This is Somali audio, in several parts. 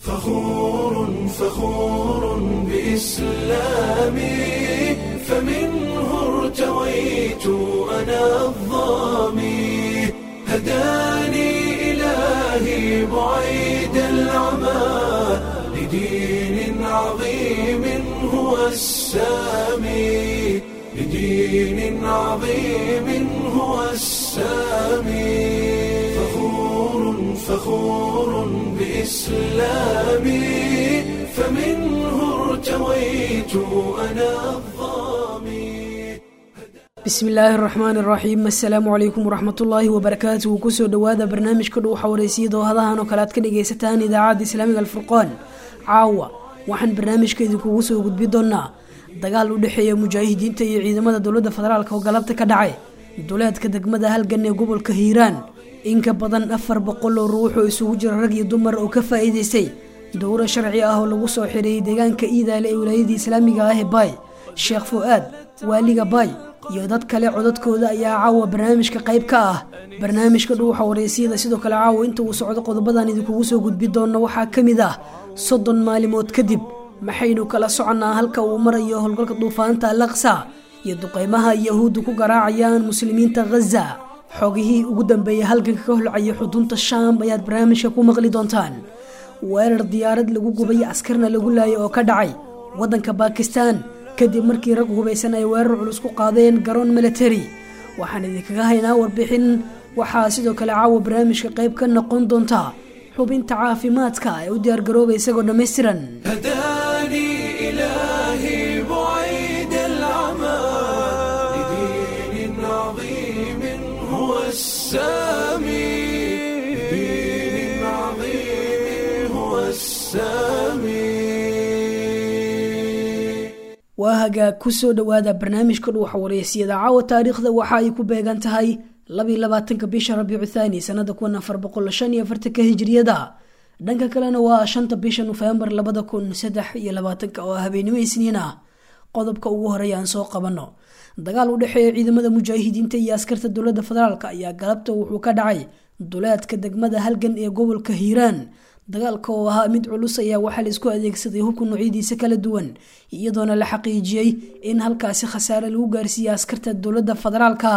فخور فخور بإسلامي فمنه ارتويت أنا الظامي هداني إلهي بعيد العمى لدين عظيم هو السامي لدين عظيم هو السامي فخور فخور بإسلامي فمنه ارتويت أنا الظامي bismi illaahi araxmaan iraxiim assalaamu calaykum waraxmatullaahi wabarakaatuhu kusoo dhowaada barnaamijka dhuuxa wareysiyada oo hadahan oo kale aad ka dhagaysataan idaacadda islaamiga alfurqaan caawa waxaan barnaamijka idinkugu soo gudbi doonaa dagaal u dhexeeya mujaahidiinta iyo ciidamada dowladda federaalk oo galabta ka dhacay duleedka degmada halgan ee gobolka hiiraan in ka badan afar boqol oo ruux oo isugu jira rag iyo dumar oo ka faa'iidaystay dowro sharci ah oo lagu soo xireeyay deegaanka iidaale ee wilaayadii islaamiga ah ee baay sheekh fu-aad waaliga baay iyo dad kale codadkooda ayaa caawa barnaamijka qayb ka ah barnaamijka dhuuxa wareysiyada sidoo kale caawa inta uu socdo qodobadan idinkugu soo gudbi doono waxaa ka mid ah soddon maalimood kadib maxaynu kala soconnaa halka uu marayo howlgalka duufaanta alaqsa iyo duqeymaha yahuuddu ku garaacayaan muslimiinta khaza xogihii ugu dambeeyay halganka ka holcaya xudunta shaam ayaad barnaamijka ku maqli doontaan weerar diyaarad lagu gubay askarna lagu laayay oo ka dhacay waddanka baakistaan kadib markii rag hubaysan ay weerar culus ku qaadeen garoon military waxaan idinkaga haynaa warbixin waxaa sidoo kale caawa barnaamijka qayb ka noqon doonta xubinta caafimaadka ee u diyaargarooba isagoo dhammaystiran هداني إلهي بعيد العمى لدين عظيم هو السامي لدين عظيم هو السامي waa hagaag kusoo dhowaada barnaamijka dhuuxa wareysiyada caawa taariikhda waxa ay ku beegan tahay labiy labaatanka bisha rabiicu thaani sanada kun afar boqol shan iyo afartanka hijriyada dhanka kalena waa shanta bisha nofembar labada kun saddex iyo labaatanka oo habeenimo isniin ah qodobka ugu horeeya aan soo qabano dagaal u dhexeeya ciidamada mujaahidiinta iyo askarta dowladda federaalk ayaa galabta wuxuu ka dhacay duleedka degmada halgan ee gobolka hiiraan dagaalka oo ahaa mid culus ayaa waxaa la isku adeegsaday hubka noocyadiisa kala duwan iyadoona la xaqiijiyey in halkaasi khasaare lagu gaarsiiyey askarta dowladda federaalka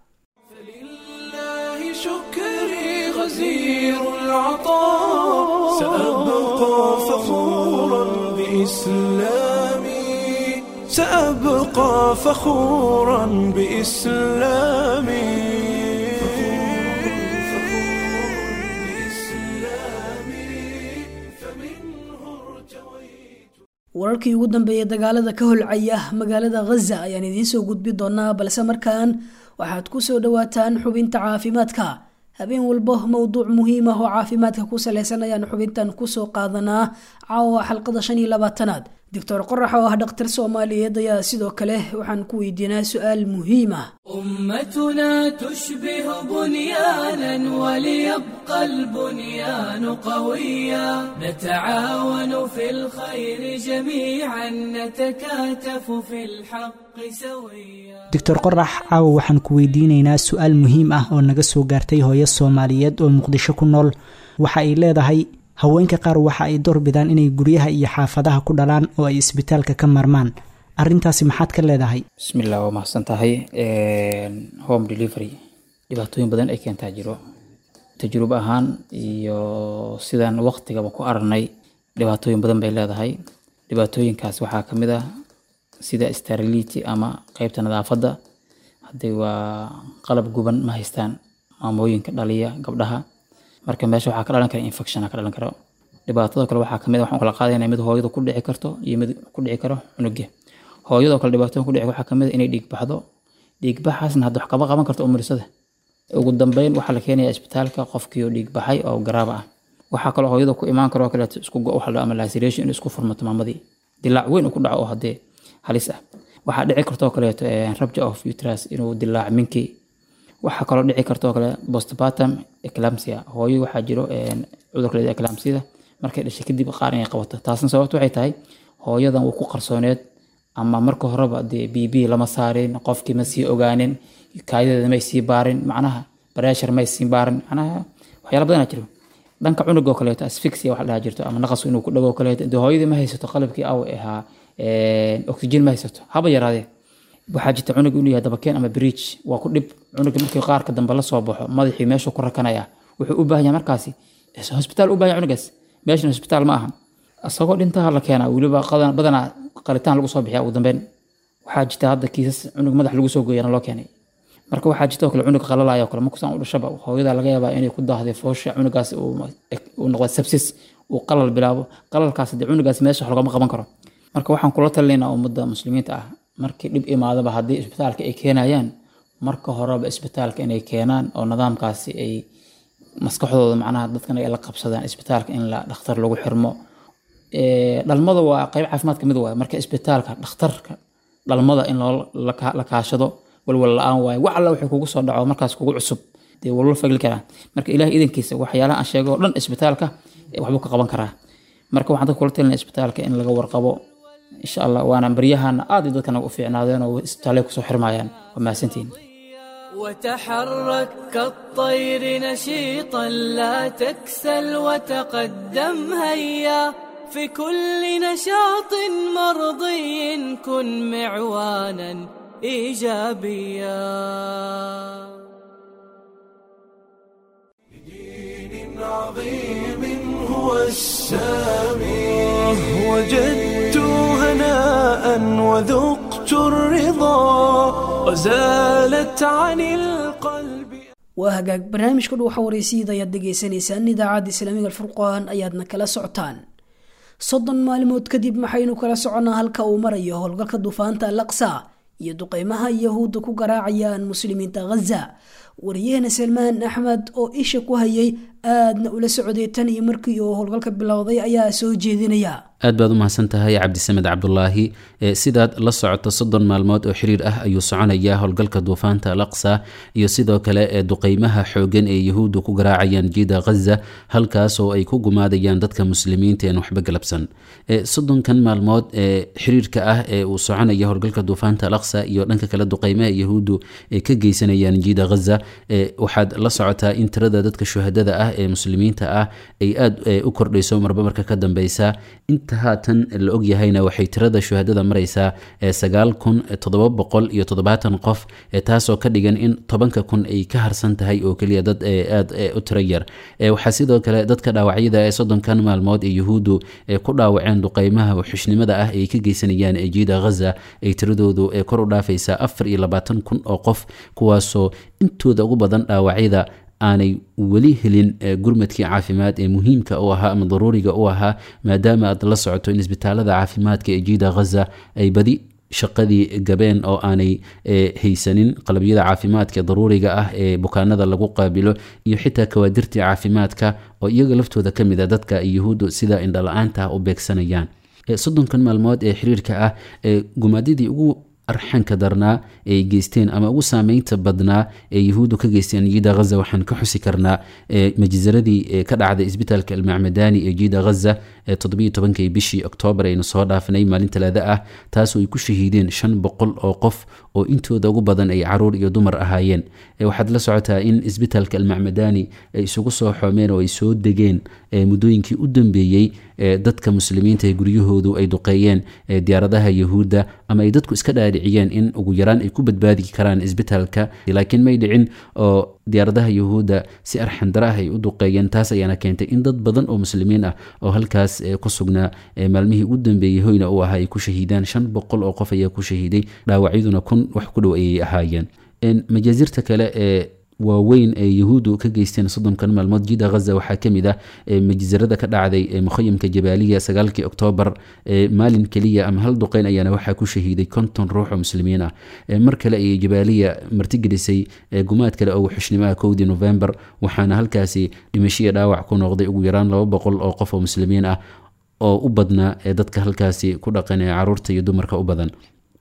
لله شكري غزير العطاء سأبقى فخورا بإسلامي سأبقى فخورا بإسلامي wararkii ugu dambeeyay dagaalada ka holcaya magaalada khaza ayaan idiin soo gudbi doonaa balse markaan waxaad ku soo dhowaataan xubinta caafimaadka habeen walbo mowduuc muhiim ah oo caafimaadka ku saleysan ayaan xubintan kusoo qaadanaa caawa xalqada shan iyo labaatanaad doctor qorax oo ah dhakhtar soomaaliyeed ayaa sidoo kale waxaan ku weydiinaa su-aal muhiim ah أمتنا تشبه بنيانا وليبقى البنيان قويا نتعاون في الخير جميعا نتكاتف في الحق سويا doctor qorax caawa waxaan ku weydiinaynaa su-aal muhiim ah oo naga soo gaartay hooyo soomaaliyeed oo muqdisho ku nool waxa ay leedahay haweenka qaar waxa ay doorbidaan inay guryaha iyo xaafadaha ku dhalaan oo ay isbitaalka ka marmaan arrintaasi maxaad ka leedahay bismillah waa mahadsan tahay home delivery dhibaatooyin badan ay keentaa jiro tajrubo ahaan iyo sidaan waqtigaba ku aragnay dhibaatooyin badan bay leedahay dhibaatooyinkaas waxaa ka mid ah sida sterility ama qeybta nadaafadda hadday waa qalab guban ma haystaan maamooyinka dhaliya gabdhaha marka meesha waxaa ka dhalan kara infection ka dhalan karo dhibaatada kale waxaa kamid ah waxaan kala qaadayna mid hooyada ku dhici karto iyo mid ku dhici karo cunuga hooyadoo kale dhibaatooyin ku dhici waxaa kamid ah inay dhiig baxdo dhiig baxaasna hadda wax kama qaban karto umurisada ugu dambeyn waxaa la keenaya isbitaalka qofkii oo dhiig baxay oo garaaba ah waxaa kaloo hooyada ku imaan karo kaleeto isku go waxa la ama laceration in isku furmato maamadii dilaac weyn uu ku dhaco oo haddee halis ah waxaa dhici kartoo kaleeto rupture of uterus inuu dilaac minkii waxaa kaloo dhici kartoo kale postpartum eclampsia hooyo waxaa jiro cudurka la eclampsida markay dhashay kadib qaar inay qabato taasna sababta waxay tahay hooyadan wuu ku qarsooneed ama marka horeba dee b b lama saarin qofkii ma sii ogaanin kaayadeeda may sii baarin macnaha bareshar may sii baarin macnaha waxyaala badanaa jiro dhanka cunuga oo kaleeto asfixia wax la dhaha jirto ama naqas inuu ku dhago oo kaleeto dee hooyadii ma haysato qalabkii aw ahaa oxygen ma haysato haba yaraadee waxaa jirta cunug inuu yahay dabakeen ama bridge waa ku dhib cunuga markii qaarka dambe la soo baxo madaxii meeshuu ku rakanaya wuxuu u baahan yahay markaasi hosbitaal u baahan yahay cunugaas meeshan hosbitaal ma aha isagoo dhintaha la keenaa weliba qadan- badanaa qalitaan lagu soo bixiya ugu dambeyn waxaa jirta hadda kiisas cunug madax lagu soo gooyana loo keenay marka waxaa jirta oo kale cunug qalalaya oo kale markusaan u dhashaba hooyada laga yaabaa inay ku daahday foosha cunugaas uu uu noqdo sepsis uu qalal bilaabo qalalkaas dee cunugaas meesha wax lagama qaban karo marka waxaan kula talinaynaa ummadda muslimiinta ah markii dhib imaadaba haddii isbitaalka ay keenayaan marka horeba isbitaalka inay keenaan oo nidaamkaasi ay maskaxdooda macnaha dadkan ay la qabsadaan isbitaalka in la dhakhtar lagu xirmo Ee, dhalmada waa qayb caafimaad ka mid waaye marka isbitaalka dhakhtarka dhalmada in loo la ka- la kaashado walwal la-aan waaye wax alla wuxuu kugu soo dhaco markaas kugu cusub dee walwal fagli karaa marka ilaah idankiisa waxyaalaha aan sheego oo dhan isbitaalka eh, waxbuu ka qaban karaa marka waxaan dadka kula talinaya isbitaalka in laga warqabo insha allah waana baryahana aad ay dadkan u fiicnaadeen oo isbitaalay kusoo xirmayaan waa mahadsantihin وتحرك كالطير نشيطا لا تكسل وتقدم هيا في كل نشاط مرضي كن معوانا ايجابيا دين عظيم هو السامي وجدت هناء وذقت الرضا وزالت عن القلب waa hagaag barnaamijka dhuuxa waraysiida ayaad dhegaysanaysaan idaacadda islaamiga alfurqaan ayaadna kala socotaan soddon maalmood kadib maxaynu kala soconnaa halka uu marayo howlgalka duufaanta alaqsa iyo duqeymaha yahuudda ku garaacayaan muslimiinta ghaza wariyahena salmaan axmed oo isha ku hayay aadna ula socday tan iyo markii uu howlgalka bilowday ayaa soo jeedinaya aad baad u mahadsan tahay cabdisamed cabdulaahi ee sidaad la socoto soddon maalmood oo xiriir ah ayuu soconayaa howlgalka duufaanta al aqsa iyo sidoo kale ee duqeymaha xoogan ee yahuuddu ku garaacayaan jiida ghaza halkaas oo ay ku gumaadayaan dadka muslimiinta een waxba galabsan ee soddonkan maalmood ee xiriirka ah ee uu soconaya howlgalka duufaanta al aqsa iyo dhanka kale duqeymaha yahuuddu ay ka geysanayaan jiida ghaza ee waxaad la socotaa in tirada dadka shuhadada ah ee muslimiinta ah ay aad ee, u kordhayso marba marka ka dambeysa inta haatan la ogyahayna waxay tirada shuhadada maraysaa ee sagaal kun toddoba boqol iyo toddobaatan qof ee taasoo ka dhigan in tobanka kun ay ka harsan tahay oo keliya dad ee aad ee u tiro yar ee waxaa sidoo kale dadka dhaawacyada ee soddonkan maalmood ee yuhuuddu ee ku dhaawaceen duqeymaha xushnimada ah ay ka geysanayaan ee jiida ghaza ay tiradoodu ee kor u dhaafaysaa afar iyo labaatan kun oo qof kuwaasoo intooda ugu badan dhaawacyada aanay weli helin eh, gurmadkii caafimaad ee muhiimka u ahaa ama daruuriga u ahaa maadaama aad la socoto in isbitaalada caafimaadka ee jiida ghaza ay badi shaqadii gabeen oo aanay eh, haysanin qalabyada caafimaadka daruuriga ah ee bukaanada lagu qaabilo iyo xitaa kawaadirtii caafimaadka oo iyaga laftooda ka mid a dadka ay yuhuuddu sida indhala-aanta u beegsanayaan Eh, soddonkan maalmood ee xiriirka ah ee gumaadidii ugu arxanka darnaa ay geysteen ama ugu saameynta badnaa ee yahuuddu ka geysteen jiida ghaza waxaan ka xusi karnaa ee majisaradii ee ka dhacday isbitaalka almacmadani ee jiida ghaza ee toddobiyo tobankii bishii oktoobar aynu soo dhaafinay maalin talaada ah taasoo ay ku shahiideen shan boqol oo qof oo intooda ugu badan ay caruur iyo dumar ahaayeen ee waxaad la socotaa in isbitaalka almacmadani ay isugu soo xoomeen oo ay soo degeen ee muddooyinkii u dambeeyey ee dadka muslimiinta ee guryahoodu ay duqeeyeen ee diyaaradaha yahuudda ama ay dadku iska dhaadhiciyeen in ugu yaraan ay ku badbaadi karaan isbitaalka laakiin may dhicin oo diyaaradaha yahuudda si arxandara ah ay u duqeeyeen taas ayaana keentay in dad badan oo muslimiin ah oo halkaas ee ku sugnaa ee maalmihii ugu dambeeyey hoyna u ahaa ay ku shahiidaan shan boqol oo qof ayaa ku shahiiday dhaawacyaduna kun wax ku dhow ayay ahaayeen majaazirta kale ee waaweyn ee yahuuddu ka geysteen soddonkan maalmood jida ghaza waxaa ka mid ah majzarada ka dhacday ee mukhayamka jabaaliya sagaalkii oktoobar maalin keliya ama hal duqeyn ayaana waxaa ku shahiiday konton ruux oo muslimiin ah mar kale ayay jabaaliya martigelisay gumaad kale oo xushnimoah kowdii november waxaana halkaasi dhimashiya dhaawac ku noqday ugu yaraan laba boqol oo qof oo muslimiin ah oo u badnaa ee dadka halkaasi ku dhaqan ee caruurta iyo dumarka u badan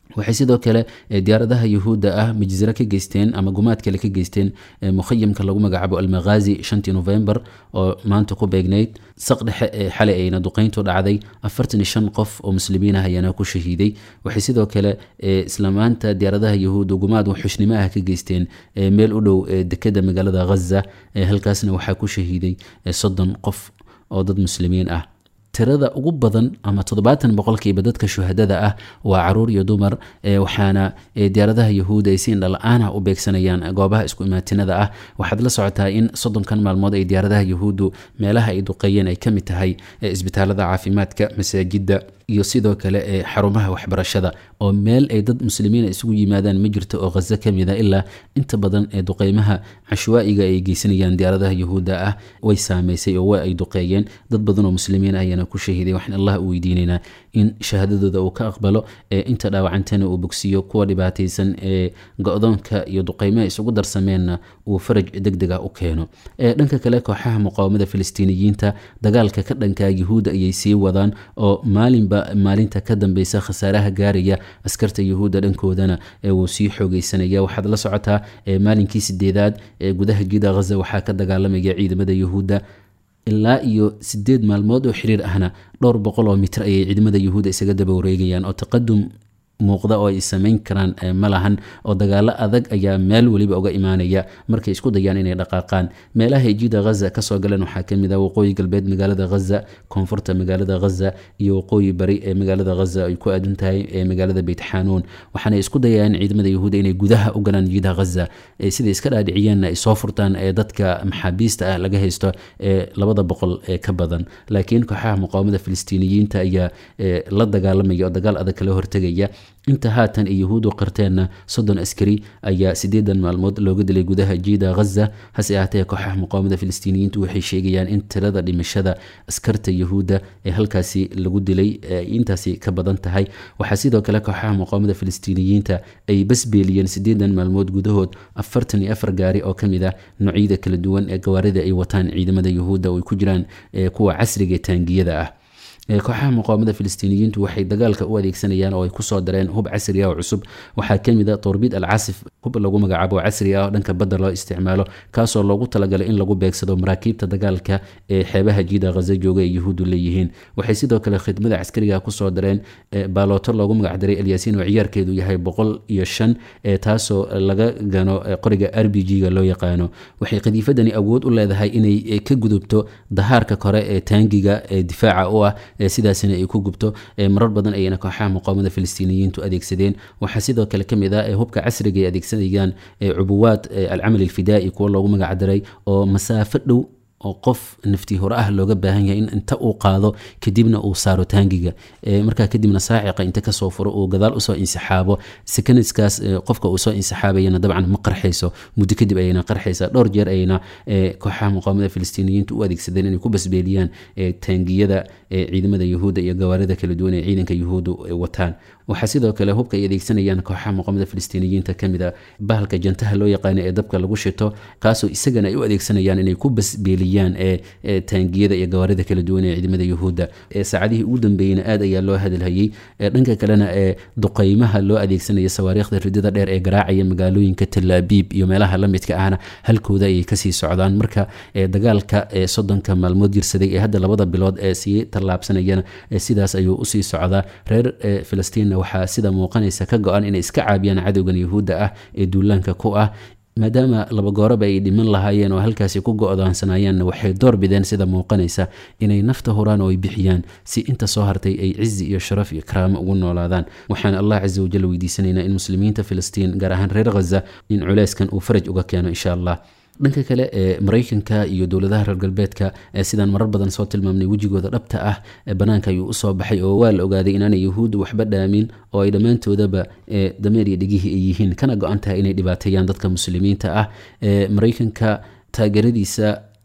waxay sidoo kale diyaaradaha yuhuudda ah majziro ka geysteen ama gumaad kale ka geysteen mukhayamka lagu magacaabo almaghazi shantii november oo maanta ku beegnayd saq dhexe ee xalay ayna duqeyntu dhacday afartan iyo shan qof oo muslimiin ah ayaana ku shahiiday waxay sidoo kale islamaanta diyaaradaha yuhuudda gumaad xushnimo ah ka geysteen meel u dhow dekeda magaalada ghaza halkaasna waxaa ku shahiiday soddon qof oo dad muslimiin ah tirada ugu badan ama toddobaatan boqolkiiba dadka shuhadada ah waa caruur iyo dumar waxaana diyaaradaha yahuud ay si indhala-aanah u beegsanayaan goobaha isku imaatinada ah waxaad la socotaa in soddonkan maalmood ay diyaaradaha yahuuddu meelaha ay duqeeyeen ay ka mid tahay isbitaalada caafimaadka masaajidda iyo sidoo kale ee xarumaha waxbarashada oo meel ay dad muslimiina isugu yimaadaan ma jirto oo khazo ka mid a ilaa inta badan ee duqeymaha cashwaa'iga ay geysanayaan diyaaradaha yahuudda ah way saameysay oo waa ay duqeeyeen dad badan oo muslimiin ah ayaana ku shahiiday waxaan allah u weydiinaynaa in shahaadadooda uu ka aqbalo ee inta dhaawacantana uu bogsiiyo kuwa dhibaataysan ee go-doonka iyo duqeymaha isugu darsameenna uu faraj deg deg ah u keeno dhanka kale kooxaha muqaawamada filistiiniyiinta dagaalka ka dhanka yahuudda ayay sii wadaan oo maalinba maalinta ka dambeysa khasaaraha gaaraya askarta yahuudda dhankoodana wuu sii xoogeysanaya waxaad la socotaa maalinkii sideedaad ee gudaha jida ghaza waxaa ka dagaalamaya ciidamada yahuudda ilaa iyo sideed maalmood oo xiriir ahna dhowr boqol oo mitir ayay ciidamada yahuudda isaga daba wareegayaan oo taqadum muuqda oo ay samayn karaan ma lahan oo dagaalo adag ayaa meel weliba uga imaanaya markay isku dayaan inay dhaqaaqaan meelaha jida ghaza kasoo galeen waxaa kamid ah waqooyi galbeed magaalada ghaza koonfurta magaalada ghaza iyo waqooyi bari ee magaalada ghaza ay ku aadan tahay ee magaalada beyt xanuun waxaana isku dayaan ciidamada yahuuda inay gudaha u galaan jida ghaza siday iska dhaadhiciyeenna ay soo furtaan ee dadka maxaabiista ah laga haysto ee labada boqol ee ka badan laakiin kooxaha muqaawamada filistiiniyiinta ayaa la dagaalamaya oo dagaal adag kala hortegaya inta haatan ay yahuudu qirteenna soddon askari ayaa sideedan maalmood looga dilay gudaha jiida ghaza hase ahaatee kooxaha muqaawamada filistiiniyiintu waxay sheegayaan in tirada dhimashada askarta yahuudda ee halkaasi lagu dilay intaasi ka badan tahay waxaa sidoo kale kooxaha muqaawamada filistiiniyiinta ay basbeeliyeen sideedan maalmood gudahood afartan iyo afar gaari oo kamid ah noocyada kala duwan ee gawaarida ay wataan ciidamada yahuudda oo ay ku jiraan kuwa casriga ee taangiyada ah kooxaha muqaawamada filistiiniyiintu waxay dagaalka u adeegsanayaan oo ay kusoo dareen hub casri ah oo cusub waxaa kamid a torbid al casif hub lagu magacaabo casri ah oo dhanka badda loo isticmaalo kaasoo loogu talagalay in lagu beegsado maraakiibta dagaalka ee xeebaha jiida ghaza jooga ee yahuuddu leeyihiin waxay sidoo kale khidmada caskariga kusoo dareen baalooto loogu magacdaray alyaasiin oo ciyaarkeedu yahay boqol iyo shan taasoo laga gano qoriga r b g-ga loo yaqaano waxay qadiifadani awood u leedahay inay ka gudubto dahaarka kore ee taangiga ee difaaca u ah sidaasina ay ku gubto marar badan ayayna kooxaha muqaawamada filistiiniyiintu adeegsadeen waxaa sidoo kale kamid ah hubka casriga ay adeegsanayaan cubuwaad alcamal alfidaa'i kuwa loogu magacdaray oo masaafo dhow oo qof nafti hore ah looga baahan yahay in inta uu qaado kadibna uu saaro taangiga markaa kadibna saaciqa inta kasoo furo uu gadaal usoo insixaabo sekanadskaas qofka uu soo insixaabayana dabcan ma qarxayso muddo kadib ayayna qarxaysa dhowr jeer ayayna kooxaha muqaawamada filistiiniyiintu u adeegsadeen inay ku basbeeliyaan taangiyada ciidamada yahuudda iyo gawaarida kala duwan ee ciidanka yahuuddu wataan waxaa sidoo kale hubka ay adeegsanayaan kooxaha muqaamada filistiiniyiinta kamid a bahalka jantaha loo yaqaano ee dabka lagu shito kaasoo isagana ay u adeegsanayaan inay ku basbeeliyaan ee taangiyada iyo gawaarida kala duwan ee ciidamada yahuudda saacadihii ugu dambeeyeyna aad ayaa loo hadalhayey dhanka kalena ee duqeymaha loo adeegsanaya sawaariikhda ridada dheer ee garaacaya magaalooyinka talaabiib iyo meelaha lamidka ahna halkooda ayay kasii socdaan marka dagaalka soddonka maalmood jirsaday ee hadda labada bilood ee sii tallaabsanayana sidaas ayuu usii socdaa reer filistiin waxaa sida muuqanaysa ka go-an inay iska caabiyaan cadowgan yahuudda ah ee duulaanka ku ah maadaama laba gooraba ay dhiman lahaayeen oo halkaasi ku go-daansanayaanna waxay door bideen sida muuqanaysa inay nafta huraan oo ay bixiyaan si inta soo hartay ay cizi iyo sharaf iyo karaamo ugu noolaadaan waxaan allah casa wajal weydiisanaynaa in muslimiinta filistiin gaar ahaan reer khaza in culeyskan uu faraj uga keeno insha allah dhanka kale ee maraykanka iyo dowladaha reer galbeedka sidaan marar badan soo tilmaamnay wejigooda dhabta ah banaanka ayuu usoo baxay oo waa la ogaaday inaanay yahuuddu waxba dhaamin oo ay dhammaantoodaba dameer iyo dhegihii ay yihiin kana go-an tahay inay dhibaateeyaan dadka muslimiinta ah maraykanka taageeradiisa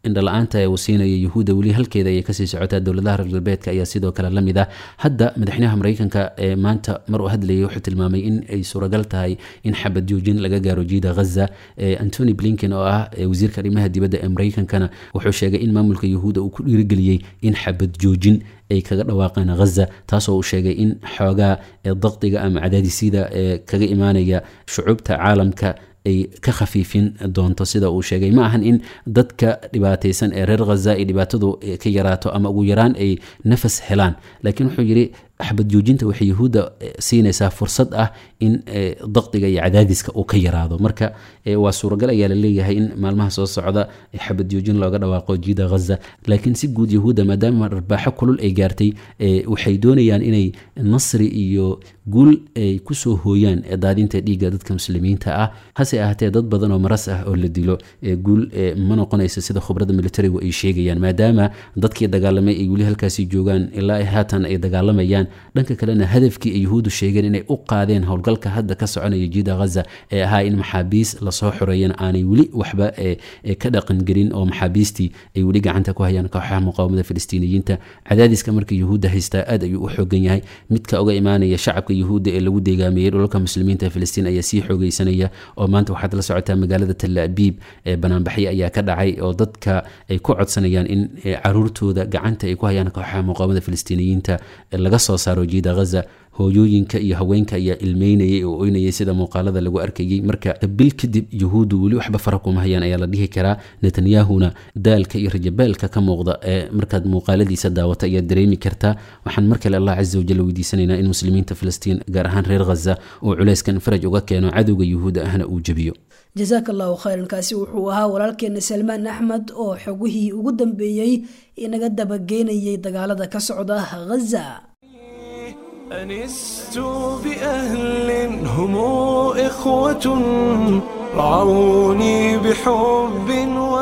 indhala-aanta ee uu siinaya yuhuudda weli halkeeda ayay kasii socotaa dowladaha reer galbeedka ayaa sidoo kale la mid ah hadda madaxweynaha mareykanka ee maanta mar uu hadlayay wuxuu tilmaamay in ay suuragal tahay in xabad joojin laga gaaro jiida ghaza antony blinken oo ah wasiirka arrimaha dibadda ee mareykankana wuxuu sheegay in maamulka yuhuudda uu ku dhiirigeliyey in xabad joojin ay kaga dhawaaqeen ghaza taasoo uu sheegay in xoogaa daqdiga ama cadaadisyada ee kaga imaanaya shucuubta caalamka ay ka khafiifin doonto sida uu sheegay ma ahan in dadka dhibaataysan ee reer ghaza ay dhibaatadu ka yaraato ama ugu yaraan ay nafas helaan laakiin wuxuu yidhi xabad joojinta waxay yuhuudda siinaysaa fursad ah in daqdiga iyo cadaadiska uu ka yaraado marka waa suuragal ayaa la leeyahay in maalmaha soo socda xabad joojin looga dhawaaqo jiida ghaza laakiin si guud yahuudda maadaama dharbaaxo kulul ay gaartay waxay doonayaan inay nasri iyo guul ay kusoo hooyaan daadinta dhiigga dadka muslimiinta ah hase ahaatee dad badan oo maras ah oo la dilo guul ma noqonaysa sida khubrada militarigu ay sheegayaan maadaama dadkii dagaalamay ay weli halkaasi joogaan ilaa haatan ay dagaalamayaan dhanka kalena hadafkii ay yuhuuddu sheegeen inay u qaadeen howlgalka hadda ka soconaya jiida ghaza ee ahaa in maxaabiis lasoo xoreeyana aanay weli waxba ka dhaqangelin oo maxaabiistii ay weli gacanta ku hayaan kooxaha muqaawamada filistiiniyiinta cadaadiska marka yuhuudda haystaa aad ayuu u xoogan yahay midka uga imaanaya shacabka yuhuudda ee lagu deegaameeyey dhulalka muslimiinta ee filistiin ayaa sii xoogeysanaya oo maanta waxaad la socotaa magaalada tal abiib ee banaanbaxyo ayaa ka dhacay oo dadka ay ku codsanayaan in caruurtooda gacanta ay ku hayaan kooxaha muqaawamada filistiiniyiinta laga soo saaro jiida ghaza hooyooyinka iyo haweenka ayaa ilmeynayay oo oynayay sida muuqaalada lagu arkayay marka bil kadib yuhuuddu weli waxba fara kuma hayaan ayaa la dhihi karaa netanyahuna daalka iyo rajabeelka ka muuqda ee markaad muuqaaladiisa daawata ayaad dareemi kartaa waxaan mar kale allah casa wajal weydiisanaynaa in muslimiinta filistiin gaar ahaan reer ghaza uu culeyskan faraj uga keeno cadowga yuhuudda ahna uu jebiyo jasaaka allahu khayran kaasi wuxuu ahaa walaalkeena salmaan axmed oo xogihii ugu dambeeyey inaga dabageynayay dagaalada ka socda ghaza أنست بأهل هم إخوة رعوني بحب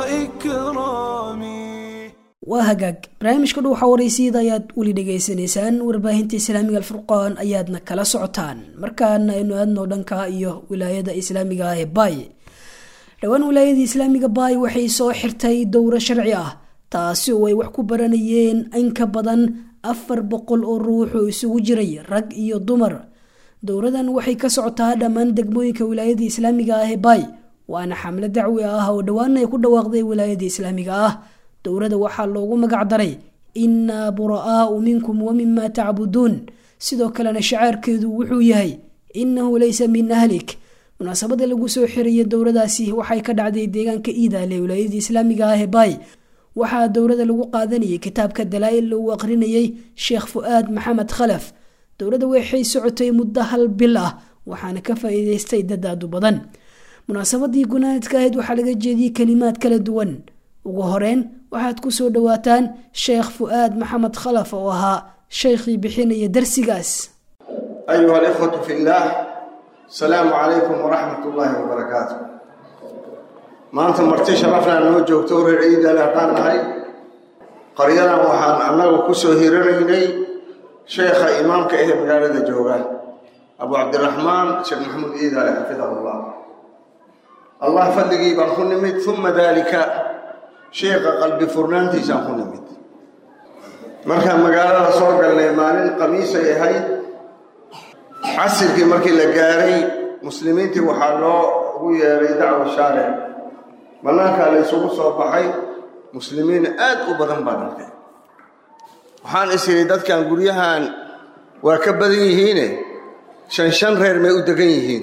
وإكرام waa hagaag barnaamijka dhuuxa waraysyada ayaad weli dhegaysanaysaan warbaahinta islaamiga alfurqaan ayaadna kala socotaan markaana aynu aadno dhanka iyo wilaayada islaamiga ah ee baay dhowaan wilaayada islaamiga baay waxay soo xirtay dowro sharci ah taasi oo ay wax ku baranayeen in ka badan afar boqol oo ruux oo isugu jiray rag iyo dumar dowradan waxay ka socotaa dhammaan degmooyinka wilaayada islaamiga ah ee baay waana xamle dacwi ah oo dhowaan ay ku dhawaaqday wilaayada islaamiga ah dowrada waxaa loogu magac daray innaa bura'aau minkum wa mima tacbuduun sidoo kalena shacaarkeedu wuxuu yahay innahu laysa min ahlik munaasabada lagu soo xiraya dowradaasi waxay ka dhacday deegaanka iidaale wilaayada islaamiga ah ee baay waxaa dowrada lagu qaadanayay kitaabka dalaa-il uu aqrinayay sheekh fu-aad maxamed khalaf dowladda waxay socotay muddo hal bil ah waxaana ka faa-iideystay dadaadu badan munaasabadii gunaadka ahayd waxaa laga jeediyey kalimaad kala duwan ugu horeyn waxaad ku soo dhowaataan sheekh fu-aad maxamed khalaf oo ahaa shaykhii bixinaya darsigaas ayuha alikhwatu fi illaah asalaamu calaykum waraxmat ullaahi wabarakaatu maanta marti sharafnaa noo joogto reer ciidale haddaan nahay qaryadan waxaan annagu ku soo hiranaynay sheekha imaamka ahee magaalada jooga abu cabdiraxmaan sheekh maxamuud ciidale xafidahullah allah fadligii baan ku nimid uma daalika sheekha qalbi furnaantiisaan ku nimid markaan magaalada soo galnay maalin khamiisay ahayd casirkii markii la gaaray muslimiintii waxaa loo ugu yeeray dacwa shaaric bannaankaa la ysugu soo baxay muslimiin aad u badan baan arkay waxaan is idhi dadkan guryahan waa ka badan yihiine shan shan reer may u degan yihiin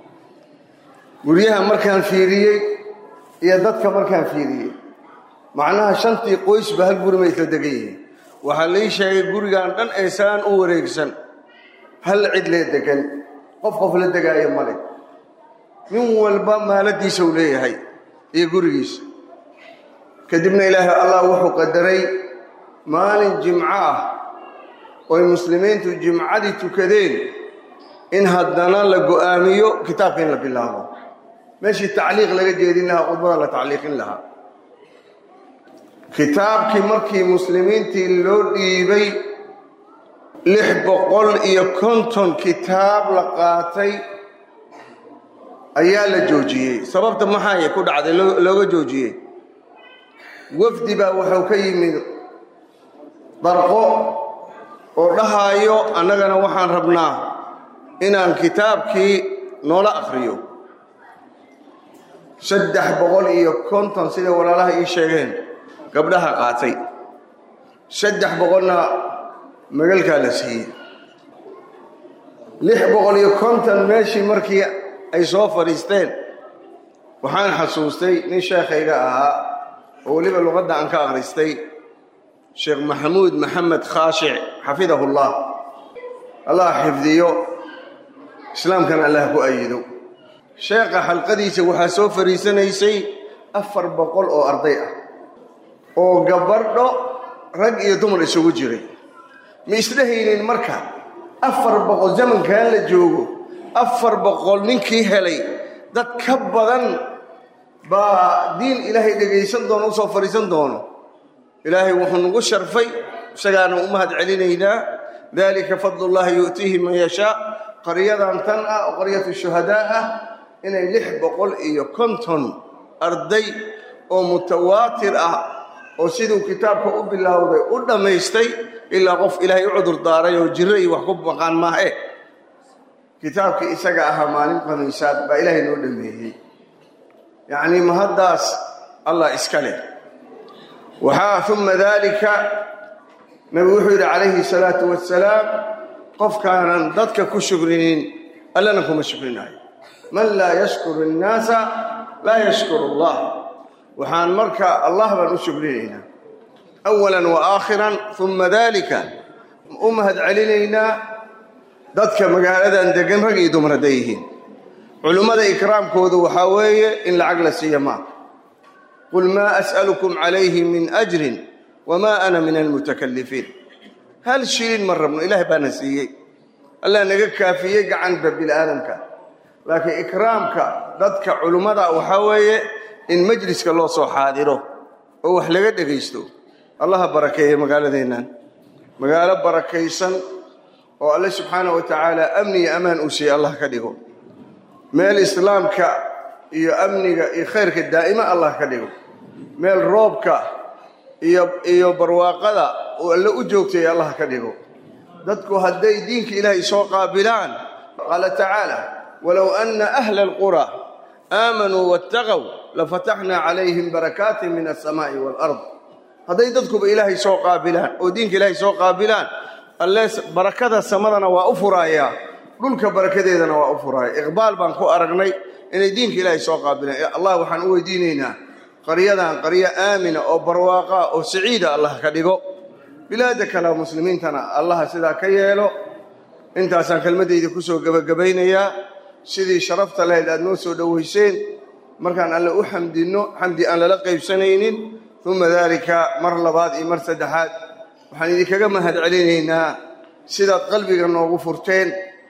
guryaha markaan fiiriyey iyo dadka markaan fiiriyey macnaha shantii qoysba hal guri may isla degan yihiin waxaa lii sheegay gurigan dhan ee saan u wareegsan hal cid lee degan qof qof la degaayo male nin walba maaladiisa uu leeyahay iyo gurigiisa kadibna ilaahay allah wuxuu qadaray maalin jimco ah ooy muslimiintu jimcadii tukadeen in haddana la go'aamiyo kitaabka in la bilaabo meeshii tacliiq laga jeedin lahaa khudbada la tacliiqin lahaa kitaabkii markii muslimiintii loo dhiibay lix boqol iyo konton kitaab la qaatay ayaa la joojiyey sababta maxaay ku dhacday looga joojiyey wafdi baa wuxuu ka yimid darqo oo dhahaayo annagana waxaan rabnaa inaan kitaabkii noola akhriyo saddex boqol iyo konton sida walaalaha ii sheegeen gabdhaha qaatay saddex boqolna magalkaa la siiyey lix boqol iyo konton meeshii markii ay soo fadhiisteen waxaan xasuustay nin sheekhayga ahaa oo weliba luqadda aan ka akhristay sheekh maxamuud maxamed khaashic xafidahullah allah xifdiyo islaamkana allah ku ayido sheekha xalqadiisa waxaa soo fadhiisanaysay afar boqol oo arday ah oo gabadho rag iyo dumar isugu jiray ma isdhehaynin marka afar boqol zamankan la joogo afar boqol ninkii helay dad ka badan baa diin ilaahay dhegaysan doono usoo fadhiisan doono ilaahay wuxuu nagu sharfay isagaana u mahad celinaynaa dalika fadlullahi yu'tiihi man yashaa qaryadan tan ah oo qaryatu shuhadaa ah inay lix boqol iyo konton arday oo mutawaatir ah oo siduu kitaabka u bilowday u dhammaystay ilaa qof ilaahay u cudur daaray oo jirro iyo wax ku maqaan maahe kitaabkii isaga ahaa maalin khamiisaad baa ilaahay noo dhameeyey yacnii mahaddaas allah iska leh waxaa uma daalika nabigu wuxuu yidhi calayhi salaatu wassalaam qofkaanan dadka ku shukrinin allana kuma shukrinayo man laa yashkuru innaasa laa yashkuru allah waxaan marka allah baan u shukrinaynaa awalan wa aakhiran uma daalika u mahad celinaynaa dadka magaaladan degan rag iyo dumar hadday yihiin culummada ikraamkoodu waxaa weeye in lacag la siiya maa qul maa as'alukum calayhi min ajrin wamaa ana min almutakalifiin hal shilin ma rabno ilaah baana siiyey allah naga kaafiyey gacanba bini'aadamka laakiin ikraamka dadka culummada waxaa weeye in majliska loo soo xaadiro oo wax laga dhegaysto allaha barakeeye magaaladeennan magaalo barakaysan oo alle subxaanah wa tacaala amni iyo amaan uu siiyey allah ka dhigo meel islaamka iyo amniga iyo khayrka daa'ima allah ka dhigo meel roobka iyo iyo barwaaqada uu alle u joogtay allah ka dhigo dadku hadday diinka ilaahay soo qaabilaan qaala tacaala walow anna ahla alqura aamanuu waataqow lafataxnaa calayhim barakaatin min alsamaa'i waalard hadday dadkuba ilaahay soo qaabilaan oo diinka ilaahay soo qaabilaan alle barakada samadana waa u furaayaa dhulka barakadeedana waa u furaaya iqbaal baan ku aragnay inay diinka ilaahay soo qaabilaan allah waxaan u weydiinaynaa qaryadan qaryo aamina oo barwaaqaa oo saciida allah ka dhigo bilaada kale muslimiintana allaha sidaa ka yeelo intaasaan kelmaddayda ku soo gebagabaynayaa sidii sharafta lahayd aad noo soo dhowayseen markaan alle u xamdinno xamdi aan lala qaybsanaynin uma daalika mar labaad iyo mar saddexaad waxaan idinkaga mahad celinaynaa sidaad qalbiga noogu furteen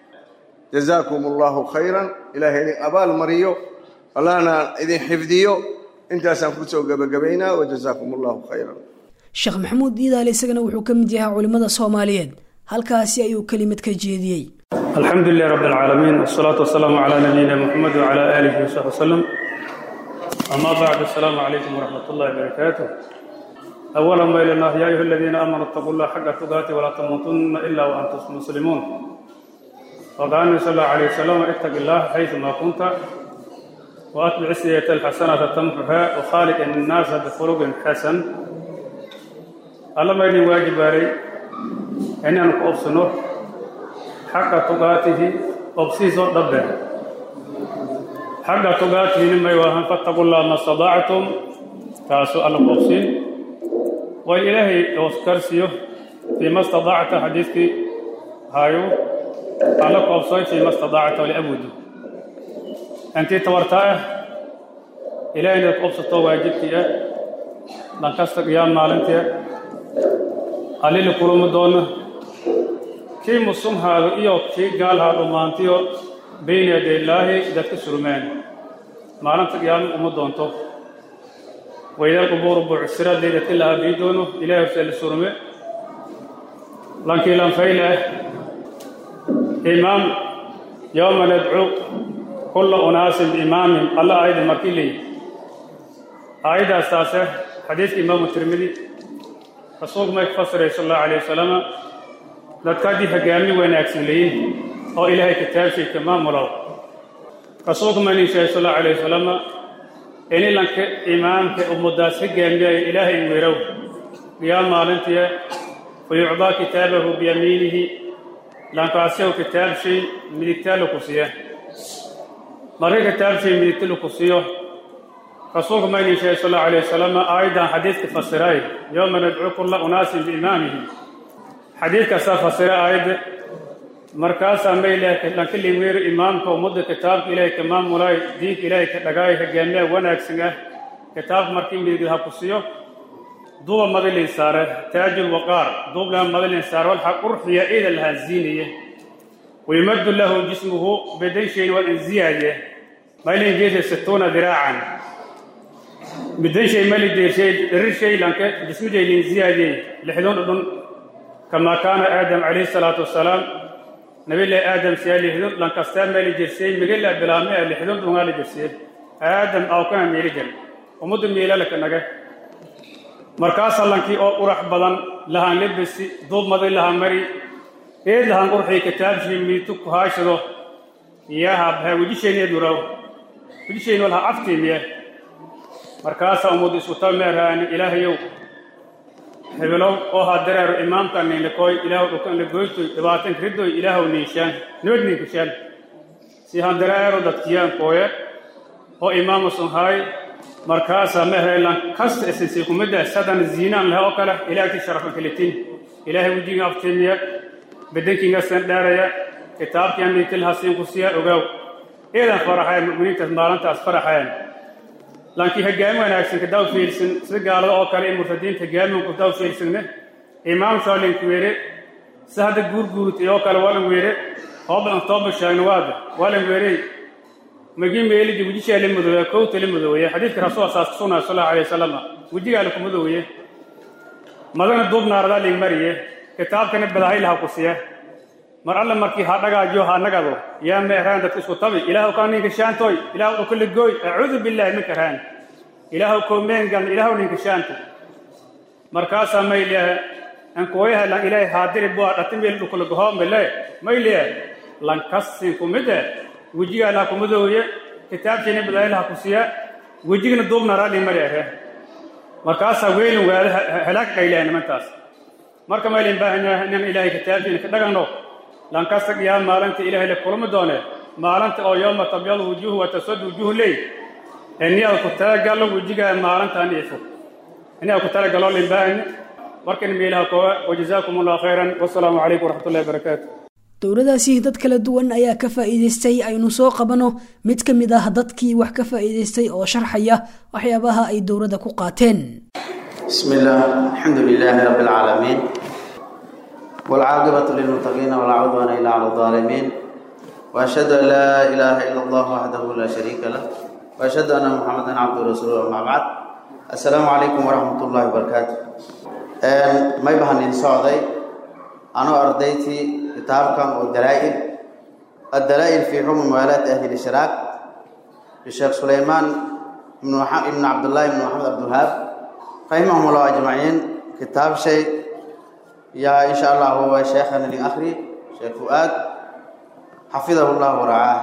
jazaakum allahu khayran ilaahay idin abaal mariyo allahna idin xifdiyo intaasaan ku soo gebagabaynaa wajazaakum allahu khayran sheekh maxamuud iidaale isagana wuxuu ka mid yahaa culimmada soomaaliyeed halkaasi ayuu kelimad ka jeediyey alxamdu lilah rab اlcaalamiin wsalaatu wasalaamu calaa nabiyina muxamed wcala aalihi wasaxbi wasalam ama bacd asalaamu calaykum waraxmat ullahi barakaatu awala ma ilanah ya ayuha aladiina aamanuu itaquu llah xaqa tugaati walaa tamuutunna ila waantum muslimuun waqala nabi sal allahu alayh wasalam itaqi illah xayثuma kunta waatbic siyata alxasanata tamxuha wakhaaliq innaasa bikhuluqin xasan alla ma idin waajibaaray inaanu ku obsano xaqa tugaatihi obsiisoo dhabbe xaqa tugaatihini may waahan fattaqu llah ma stadaactum taasu alla ku obsin way ilaahay oskarsiyo fiima stadaacta xadiidkii hayu alla ku obsoy fiima stadaacta liabudu intii tabartaa ah ilahay inaad ku obsato waajibkii ah dhankasta qiyaam maalintii ah allili kulumi doona kii musumhaadu iyo kii gaalhaa dhammaantiyo bayna yadaylaahi dadka surmeen maalinta qiyaamo uma doonto waydal qubuuru buucsiraadday dadka la aabiyi doono ilahay horse la surme lankii lanfayle ah imaam yowma nadcu kulla unaasin biimaamihim alla aayadda markii leeyi aayaddaas taase xadiiska imaamu tirmidi rasuulku may ku fasiray sal allahu alayh wasalama dadka haddii hogaamin wanaagsan leeyihin oo ilaahay kitaabshay ka maamulow rasuulku maynin sheegay sal allahu alayh wasalama in ilanka imaamka ummadaas hogaamiyaya ilaahay weerow qiyaam maalintiya fayucdaa kitaabahu biyamiinihi lankaasiyahu kitaabshay midigtaa laku siiya marka kitaabshay midigta laku siiyo rasuulku maynin sheegay sal allahu alayh wasalama aayaddan xadiiska fasiray yowma nadcu kulla unaasin biimaamihim xadiidkaasaa fasira aayadda markaasaa may lanka liweero imaamka ummadda kitaabka ilaahay ka maamulay diinka ilaahay ka dhagaay hogaamiyaha wanaagsan ah kitaabka markii midig ha ku siiyo duuba madalin saare taajul waqaar duublaha madalin saare walxa qurxiya ida lahaa ziiniye wayumaddu lahu jismuhu bedan shayn waa in ziyaade maylin jeesha situuna diraacan bedan shay mali deeshay dharir shay lanka jismijaylin ziyaade lixdun dhudhun kamaa kaana aadam calayhi salaatu wasalaam nabilahi aadam siyaa lixdun lankastaa meeli jirsiyey migila bilaame a lixdun dhungaa la jirsiyey aadam awkana meeli jir ummaddu meelalaka naga markaasaa lankii oo urax badan lahaan lebesi duubmaday lahaan mari eed lahaan qurxii kitaabshii miitu ku haashado iyaha baha wejishayni duraw wejishayni walha aftiimiye markaasaa ummaddu isku tameeraani ilaahayow hebelow oo haa dareero imaamka niinlakooy ilaahu dhukanla goytoy dhibaatan kiridoy ilaahu niishaan nabad niinkashaan si haan dareero dadkiyaan kooye oo imaamusun haay markaasaa mehelan kasta isinsay kumidda sadan ziinaan laha oo kale ilaahti sharafan kalitin ilaahay wejiga aftiimiya bedankiingasan dhaaraya kitaabkiian miitil hasiin ku siya ogaaw eedan faraxayan mu'miniintaas maalintaas faraxayan laakiin hoggaami wanaagsan kadaw fiirsan sida gaalada oo kale in murtadiinta hoggaamin kadaw fiirsanne imaam shoolinka weere si hadda guurguurtay oo kale waalan weere hoobalan tooba shaagna waada waalan weerey magii meelidi wejishaa la madooya kowta la madooya xadiidka rasuul saas ka sugnaa sal allahu alayh wasalam wejigaa laku madooye madana duub naaradaa lig mariye kitaabkana badaahay laha ku siya mar alle markii ha dhagaajiyo ha nagado yaa meeraan dadka isku tabi ilaahu kaa ninka shaantoy ilaahu dhukala gooy acuudu billaahi minka raan ilaahu koomeengan ilaahu ninka shaanto markaasaa mayliya ankuwayaha lan ilaahay haadiri bua dhatimeel dhukala gohoomele mayliya lankasin kumide wejigaa laha kumadooye kitaabkiina badaahay laha ku siya wejigana duub naaraali mari ahe markaasaa weylin waada halaag qaylaha nimantaas marka maylin baahanyaha inaan ilaahay kitaabkiina ka dhagano lankasta qiyaam maalinta ilaahay la kulmi doone maalinta oo yooma tabyadu wujuuhu wa taswadu wujuuhu leey eniyaad ku talagalo wejigaa maalintaan ifo eniyaad ku talagalo limbaahanya markan meelaha koowa wajazaakum allahu khayran wasalaamu calaykum waraxmatullahi wabarakaatu dowladaasi dad kala duwan ayaa ka faa'iidaystay aynu soo qabano mid ka mid ah dadkii wax ka faa'iidaystay oo sharxaya waxyaabaha ay dowladda ku qaateen بسم الله الحمد لله رب العالمين والعاقبة للمتقين ولا عدوان إلا على الظالمين وأشهد أن لا إله إلا الله وحده لا شريك له وأشهد أن محمدا عبده ورسوله أما بعد السلام عليكم ورحمة الله وبركاته ما يبهن إن صعدي أنا أرديتي كتابكم والدلائل الدلائل في حكم موالاة أهل الإشراك للشيخ سليمان بن عبد الله بن محمد عبد الوهاب رحمهم الله أجمعين كتاب شيء يا إن شاء الله هو شيخنا لأخري شيخ فؤاد حفظه الله ورعاه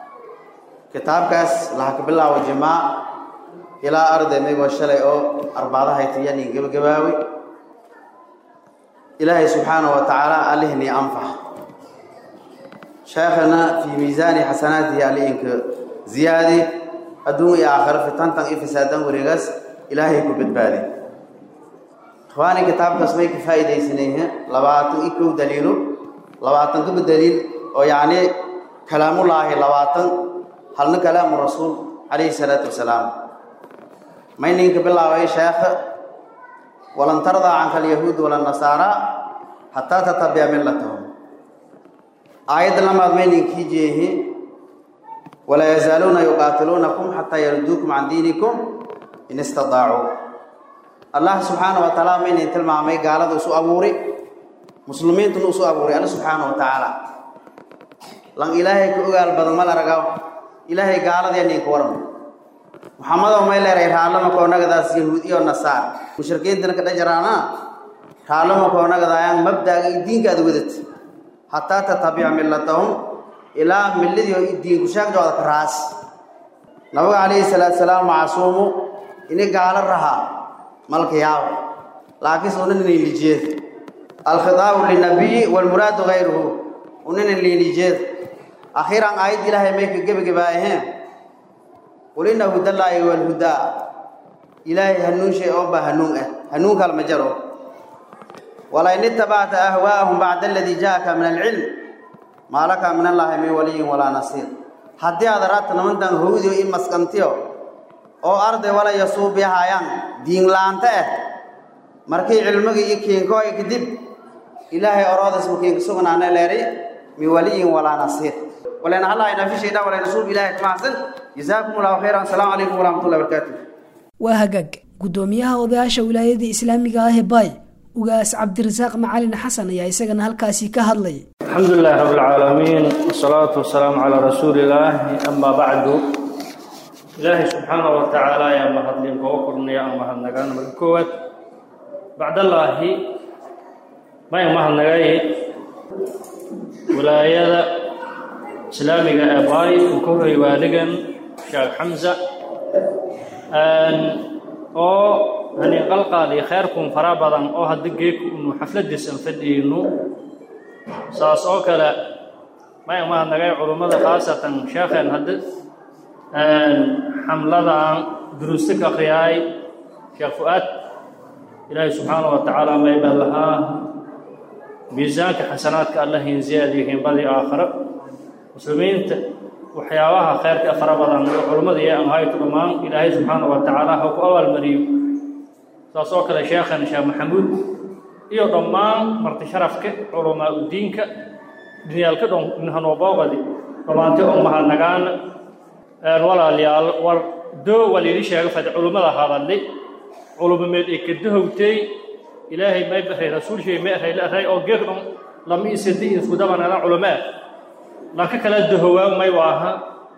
كتاب كاس لحك بالله وجماع إلى أرض ميغو الشلي أو أربعة هيتياني قبل قباوي إلهي سبحانه وتعالى ألهني أنفع شيخنا في ميزان حسناته عليك زيادة أدوم يا آخر في تنتن إفسادا ورغس إلهي كبدبادي إخواني كتاب كسمي كفايدة سنيه لباتن إكو دليلو لباتن كب دليل أو يعني كلام الله لباتن هل كلام الرسول عليه الصلاة والسلام ما ينك بالله يا شيخ ولن ترضى عنك اليهود ولا النصارى حتى تتبع ملتهم آية لما أدمين كيجيه ولا يزالون يقاتلونكم حتى يردوكم عن دينكم in istadaacuu allah subxaana wa tacaala maynay tilmaamay gaalada isu abuuri muslimiintuna isu abuuray alla subxaana wa tacaala lan ilaahay ka ogaal badan ma la ragaw ilaahay gaaladeennin ka warma muxamadow may leeray raallama koonagadaas yahuud iyo nasaar mushrikiintana ka dhajaraana raallama koonagadaayaan mabdaaga iyo diinkaada wadat hataa tatabica millatahum ilaa milladii oo diinku sheegdooda ka raas nabiga calayhi salaatu salaam macsuumu ini gaalo rahaa malka yaabo laakiinse unan liilijeed alkhitaabu linabiyi walmuraadu gayruhu unan liilijeed akhiiran aayad ilaahay may ka gebagabaaheen qul ina hudallaahi walhudaa ilaahay hanuun shay oo baa hanuun ah hanuun kala ma jaro walain itabacta ahwaa'ahum bacda aladii jaaka min alcilm maa laka min allaahi min waliyin walaa nasiir haddii aad araadta nimantan howdio i maskantiyo oo arday wala yasuubihayaan diinlaanta ah markii cilmigii iyo kiinkooy kadib ilaahay oroodas makiinka sugnaana leeri min waliyin walaa nasiir walayna hallaa inafishaydha walayna suub ilaahay kamacsan jazaakum allahu khayran asalaamu calaykum waraxmatullahi barakaatu waa hagaag guddoomiyaha odayaasha wilaayada islaamiga ah ee baay ugaas cabdirasaaq macalin xasan ayaa isagana halkaasi ka hadlay الحمد لله رب العالمين والصلاة والسلام على رسول الله أما بعد إلهي سبحانه وتعالى يا مهدلين كوكرنا يا مهدنغان ملكوت بعد الله ما يا مهدنغاي ولاية إسلامي أباي وكوهي والغن شيخ حمزة أن أو هني قلقالي خيركم فرابضا أو هدقيك إنه حفلة ديسن فدينو saas oo kale may mahadnagay culummada khaasatan sheekheen hadda xamladan duruusta ka akhriyaay sheekh fu-aad ilaahay subxaanahu wa tacaala maybaa lahaa miisaanka xasanaadka allahin ziyaadiyihiin badii aakhiro muslimiinta waxyaabaha khayrka fara badan oo culummada iyo amhaytu dhammaan ilaahay subxaanahu wa tacaala ha ku abaalmariyo saas oo kale sheekhan sheekh maxamuud iyo dhammaan marti sharafka culamaa udiinka dunyaalka dhon hanooboogadi dhammaanti oo mahadnagaana walaalayaal war doo waa liidhi sheega fad culummada hadalli culumameed ee kadahowtay ilaahay may baray rasuulshay may aray la aray oo geeg dhon lama isadi iskudabanana culamaa lanka kala dahowaa may waaha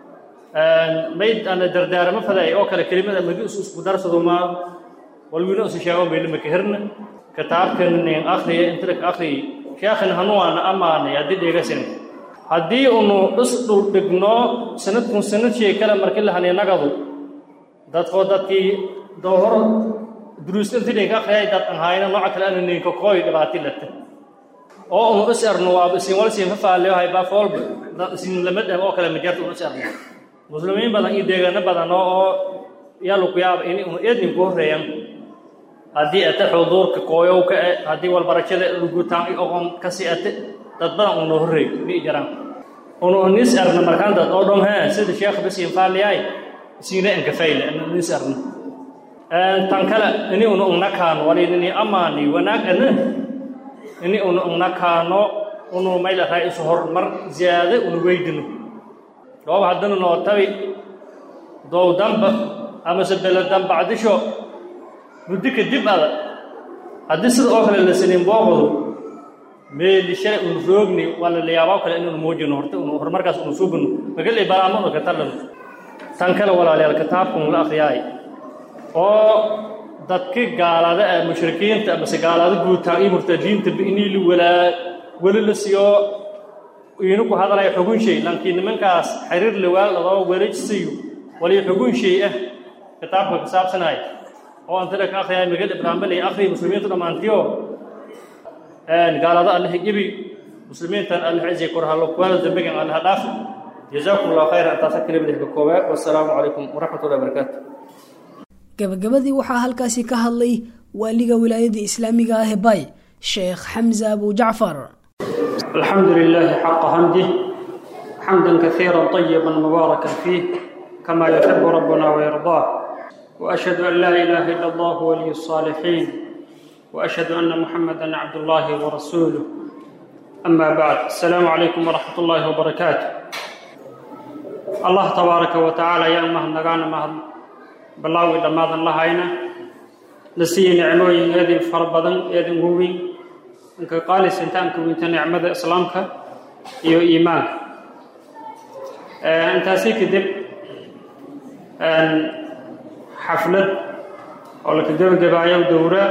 mayd ana dardaaramo faday oo kale kelimada magi isu isku darsadumaa walwiina isu sheego mayna makahirna kitaabkan nin akhriya inta ka akhriy sheekhan hanuwaana amaanay haddii dhegasin haddii unu is dhul dhigno sanadkun sanad shay kale markii la haniinagadu dadkoo dadkii doohoro duruusta intii ninka akhriyay dad an hayna nooca kale ana ninka kooy dhibaati lata oo unu is erno waaba isin wal siin fafaaleyo haybaa foolba dad isin lamad ah oo kale majarta unu is erno muslimiin badan iyo deegaano badan oo yalu ku yaaba in unu eednin ku horreeyan haddii ate xuduurka kooyowka e haddii walbarashada lugutaan i oqon kasi ate dad badan una horreey mi jiraan unu nis arna markaan dad oo dhom hee sida sheekh basiin faaliyaay isiina enkafayla nis arna tan kale ini unu ugnakaano walinini amaani wanaag ana ini unu ugnakaano unu maylaraa isu horumar ziyaade unu weydino dhoob haddana noo tabi dow damba amase beladan bacdisho muddo kadib ada haddii sida oo kale la sinin booqdu meeli shalay unu roogni waa la yaabaa kale inunu muujino horta unu horumarkaas unu suubino magalay balaamo unu ka talano tan kale walaalayaal kitaabkun la akhriyaay oo dadki gaalada ah mushrikiinta amase gaalada guutaan iyo murtadiinta inii la walaa weli la siiyo iinu ku hadalaya xugun shay lankii nimankaas xiriir lawaal adoo wareejsiyo wali xugun shay ah kitaabka ka saabsanaya oo antara ka akhriyay magad ibraahimbalay akhri muslimiintu dhammaantiyo gaalada allaha ibi muslimiintan allah cizi korhalo kuwaana dambigan allaha dhaaf jazaakum allahu khayra intaasa kelimada ka koobaa wassalaamu calaykum waraxmatullahi wabarakaatu gabagabadii waxaa halkaasi ka hadlay waaliga wilaayada islaamiga ah ee bay sheekh xamza abu jacfar الحمد لله حق حمده حمدا كثيرا طيبا مباركا فيه كما يحب ربنا ويرضاه واشهد ان لا اله الا الله ولي الصالحين واشهد ان محمدا عبد الله ورسوله اما بعد السلام عليكم ورحمه الله وبركاته الله تبارك وتعالى يا امه نغانا ما بلاوي دمادن لهayna نسي نعموين يدي فربدن يدي موين انك قال سنتانك وانت نعمه اسلامك iyo iimaanka intaasi kadib xaflad oo laka gebagabaayo dowra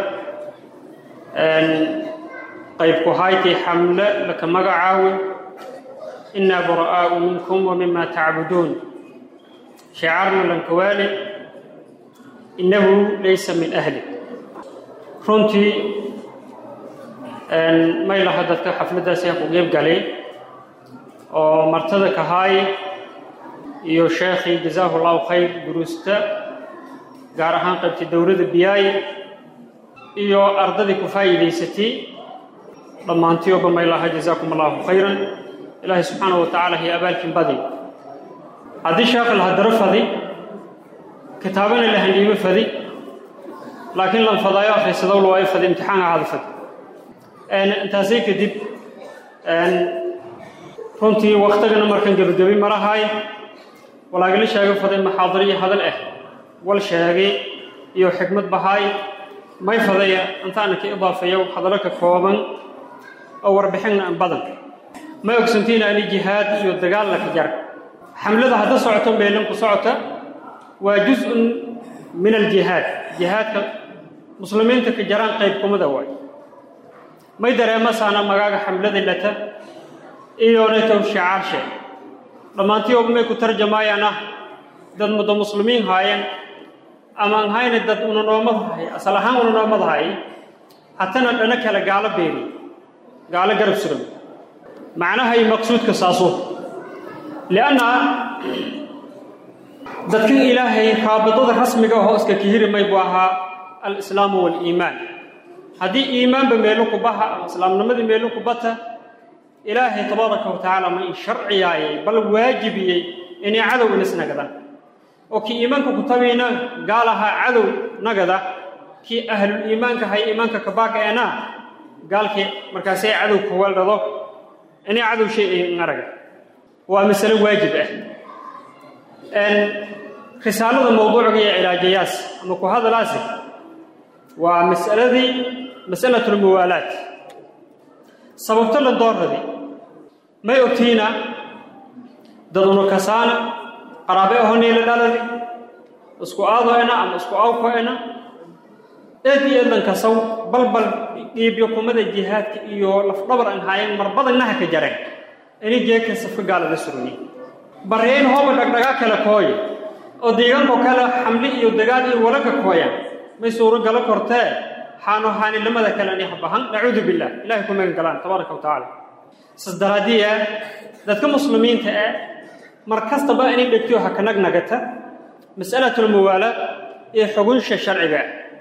qayb ku haytay xamle laka magacaawi inaa bura'aau minkum wa mima tacbuduun shicaarna lankawaali innahu laysa min ahli runtii may laha dadka xafladdaas aan ku qeyb galay oo martada kahaay iyo sheekhii jazaahu allahu khayr duruusta gaar ahaan qaybtay dowladda biyaay iyo ardadii ku faa'iidaysatay dhammaantiyoba may laha jazaakum allahu khayran ilaahay subxaanahu wa tacaala hiyo abaalkin badi haddii sheekha la hadaro fadi kitaabana la handhiibo fadi laakiin lan fadaayo akhrisadow lawaayo fadi imtixaanka ahada fadi intaasay kadib runtii waktigana markan gebagabi marahay walaagala sheego faday maxaadiro iyo hadal ah wal sheegay iyo xikmad bahaay may fadaya intaana ka idaafeeyo hadallo ka kooban oo warbixinna an badan ma ogsantiina ani jihaad iyo dagaal laka jar xamlada hadda socoto meelan ku socota waa jus-un min aljihaad jihaadka muslimiinta ka jaraan qayb kumida waay may dareemasaana magaaga xamlada lata iyonaytow shicaarshe dhammaantii oba may ku tarjamaayaan ah dad muddo muslimiin haayeen ama aan hayna dad unanoomad hay asal ahaan unanoomad hay hatana dhana kale gaalo beeri gaalo garab suran macnaha iyo maqsuudka saaso lianna dadkan ilaahay raabidada rasmiga ahoo iska kahiri may buu ahaa alislaamu waaliimaan haddii iimaanba meelo ku baha ama islaamnimadii meelo ku bata ilaahay tabaaraka wa tacaala ma in sharciyaayay bal waajibiyey inay cadow inas nagadaan oo kii iimaanka ku tabayna gaalaha cadow nagada kii ahlul iimaanka hay iimaanka kabaaka eena gaalkii markaasay cadow kuwaldhado inay cadow shay ay naraga waa masalo waajib ah risaalada mawduucga iyo cilaajayaas ama ku hadalaasi waa mas'aladii mas'alatulmuwaalaat sababto la doorradi may ogtiina dad unu kasaana qaraabe ahoniila dhaladi isku aadoena ama isku awkoena eed iyo eedlan kasaw balbal dhiibyo kumada jihaadka iyo lafdhabar aan haayeen marbadanaha ka jareen ini jeeka safka gaalada suruni baryayn hooba dhagdhagaa kale kooya oo deegaanko kale xamli iyo dagaal iyo walaga kooya may suuro galo kortee xaano haanilamada kale ani habahan nacuudu billah ilahay ku magan galaan tabaaraka wa tacaala sas daraadiya dadka muslimiinta ah mar kastaba inay dhegtiyo ha ka nagnagata mas'alatulmuwaalaad iyo xugunsha sharciga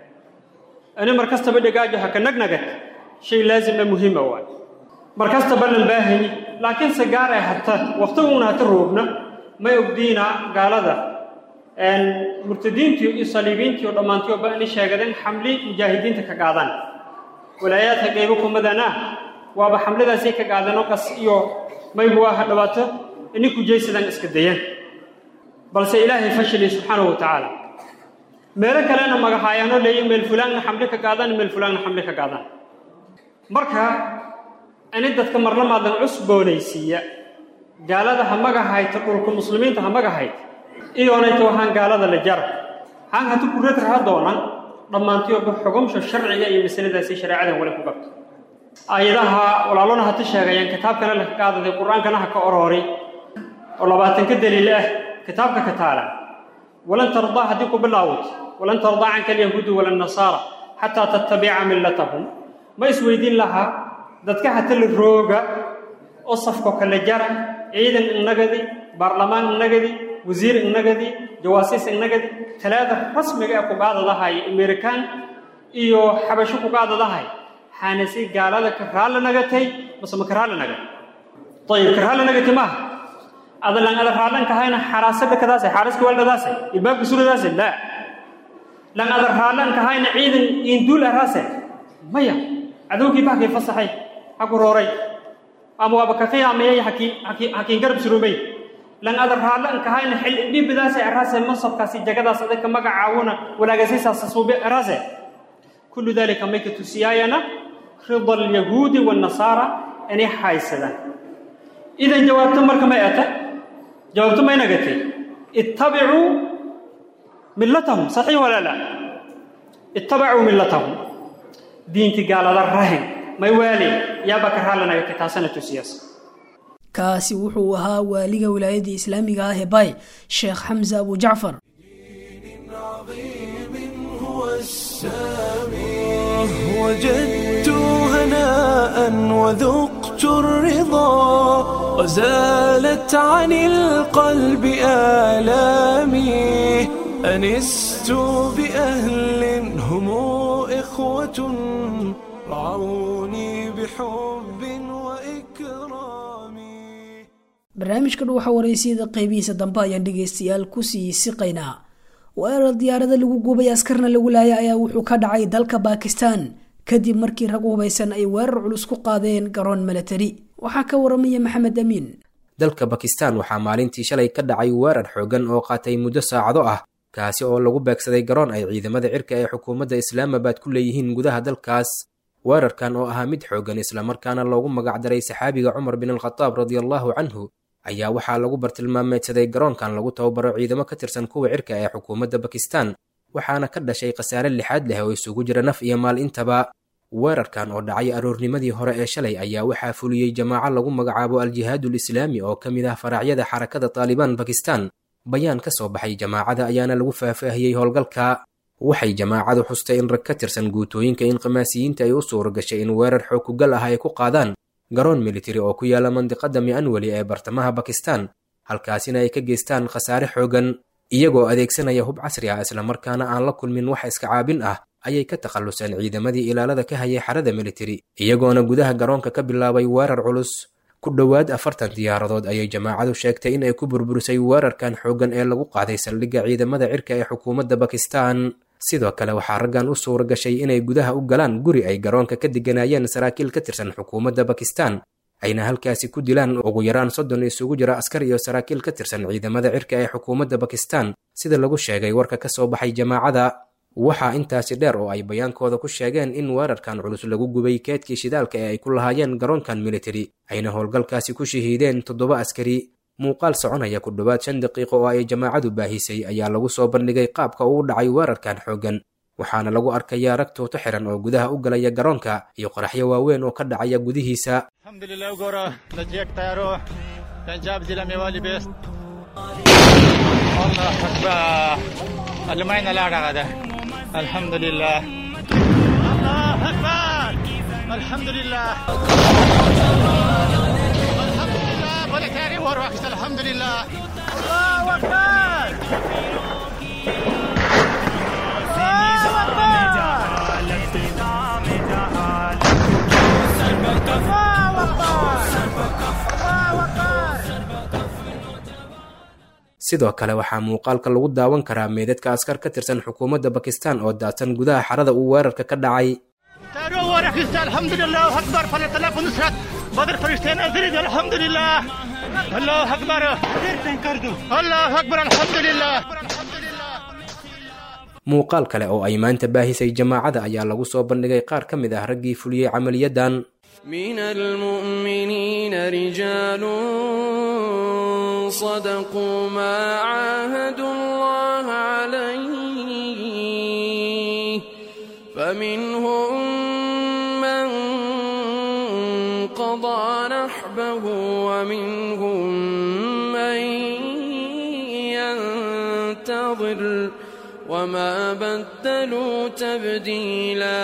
ah ani mar kastaba dhegaajo ha ka nagnagata shay laazima muhiima waay mar kastaba lan baahani laakiin se gaar ay hata waqtiguuna hata roogna may ogdiina gaalada murtadiintiyo iyo saliibiintiyo dhammaantiyo ba inay sheegadeen xamli mujaahidiinta ka qaadaan walaayaadka qaybo kumadana waaba xamladaasay ka qaadeenoo kas iyo maybu aha dhawaato inay kujaysadaan iska dayaan balse ilaahay fashili subxaanahu wa tacaala meelo kalena magahaayaanoo leeya meel fulaanna xamli ka qaadaan meel fulaanna xamli ka qaadaan marka ini dadka marlamaadan cusboonaysiiya gaalada ha magahayta dhulka muslimiinta ha magahayta iyoonayta waxaan gaalada la jara haan hatu kurad raha doonan dhammaantiyoba xugumsha sharciga iyo masaladaasi shareecadan wali ku gabto aayadaha walaalona hata sheegayaan kitaabkana la ka qaadaday qur-aankana ha ka orooray oo labaatanka daliil ah kitaabka ka taala walan tardaa haddii ku bilaawat walan tardaa canka alyahuudu wala nasaara xataa tattabica millatahum ma isweydiin lahaa dadka hata la rooga oo safko kala jara ciidan innagadi baarlamaan innagadi wasiir innagadi jawaasiis innagadi talaada rasmiga ee kugaadadahay amerikaan iyo xabasho kugaadadahay xaanasi gaalada ka raalla nagatay mase ma ka raalla nagat ayib ka raalla nagati maaha adalan ada raallan kahayna xaraasada kadaase xaaraska waldadaase ilbaabka suradaase laa lan ada raallan kahayna ciidan induul araase maya cadowgii bahkay fasaxay ha ku rooray ama waaba ka qiyaamayay hakiin garab surumay lan ada raallan kahayna xil dhibidaase araase mansabkaasi jagadaas adagka magacaawuna walaagasiisaasa suube araase kullu dalika may ka tusiyaayana rida alyahuudi waannasaara inay haysadaan idan jawaabto marka may ata jawaabto may nagatay ittabicuu millatahum saxiix walaa la ittabacuu millatahum diinti gaalada rahin may waali yaaba ka raalanayo kitaasana tusiyaas kaasi wuxuu ahaa waaliga wilaayadda islaamiga ah ee bay sheekh xamse abu jacfar هو السامي وجدت هناء وذقت الرضا وزالت عن القلب آلامي أنست بأهل هم إخوة رعوني بحب وإكرام barnaamijka dhuuxa waraysiyada qeybihiisa dambe ayaan dhegaystayaal kusii siqaynaa weerar diyaarada lagu gubay askarna lagu laaya ayaa wuxuu ka dhacay dalka baakistan kadib markii rag u hubaysan ay weerar culus ku qaadeen garoon milatari waxaa ka waramaya maxamed amiin dalka bakistan waxaa maalintii shalay ka dhacay weerar xoogan oo qaatay muddo saacado ah kaasi oo lagu beegsaday garoon ay ciidamada cirka ee xukuumadda islaamabad ku leeyihiin gudaha dalkaas weerarkan oo ahaa mid xoogan islamarkaana loogu magacdaray saxaabiga cumar bin alkhataab radiallahu canhu ayaa waxaa lagu bartilmaameedsaday garoonkan lagu tababaro ciidamo ka tirsan kuwa cirka ee xukuumadda bakistan waxaana ka dhashay khasaare lixaad leh oo isugu jira naf iyo maal intaba weerarkan oo dhacay aroornimadii hore ee shalay ayaa waxaa fuliyey jamaaco lagu magacaabo al-jihaadul islaami oo ka mid ah faracyada xarakada taalibaan bakistan bayaan ka soo baxay jamaacada ayaana lagu faahfaahiyey howlgalka waxay jamaacadu xustay in rag ka tirsan guutooyinka inqimaasiyiinta ay u suura gashay in weerar xoog kugal ah ay ku qaadaan garoon militari oo ku yaala mandiqada mi'anweli ee bartamaha bakistan halkaasina ay ka geystaan khasaare xoogan iyagoo adeegsanaya hub casri ah islamarkaana aan la kulmin wax iska caabin ah ayay ka takhalluseen ciidamadii ilaalada ka hayay xarada militari iyagoona gudaha garoonka ka bilaabay weerar culus ku dhowaad afartan diyaaradood ayay jamaacadu sheegtay in ay ku burburisay weerarkan xooggan ee lagu qaaday saldhigga ciidamada cirka ee xukuumadda bakistan sidoo kale waxaa raggan u suura gashay inay gudaha u galaan guri ay garoonka ka degganaayeen saraakiil ka tirsan xukuumadda bakistan ayna halkaasi ku dilaan ugu yaraan soddon isugu jira askar iyo saraakiil ka tirsan ciidamada cirka ee xukuumadda bakistan sida lagu sheegay warka ka soo baxay jamaacada waxaa intaasi dheer oo ay bayaankooda ku sheegeen in weerarkan culus lagu gubay keedkii shidaalka ee ay ku lahaayeen garoonkan militari ayna howlgalkaasi ku shahiideen toddoba askari muuqaal soconaya ku dhowaad shan daqiiqo oo ay jamaacadu baahisay ayaa lagu soo bandhigay qaabka uu dhacay weerarkan xooggan waxaana lagu arkayaa rag tuuto xiran oo gudaha u galaya garoonka iyo qoraxyo waaweyn oo ka dhacaya gudihiisa الحمد لله الله أكبر sidoo kale waxaa muuqaalka lagu daawan karaa meedadka askar ka tirsan xukuumadda bakistan oo daadsan gudaha xarada uu weerarka ka dhacay الحمد لله أكبر فليتلاف نصرت بدر فرشتين أزرد الحمد لله الله أكبر الله أكبر الحمد لله muuqaal kale oo ay maanta baahisay jamaacada ayaa lagu soo bandhigay qaar ka mid ah raggii fuliyey camaliyadan من المؤمنين رجال صدقوا ما عاهدوا الله عليه فمنهم من قضى نحبه ومنهم من ينتظر وما بدلوا تبديلا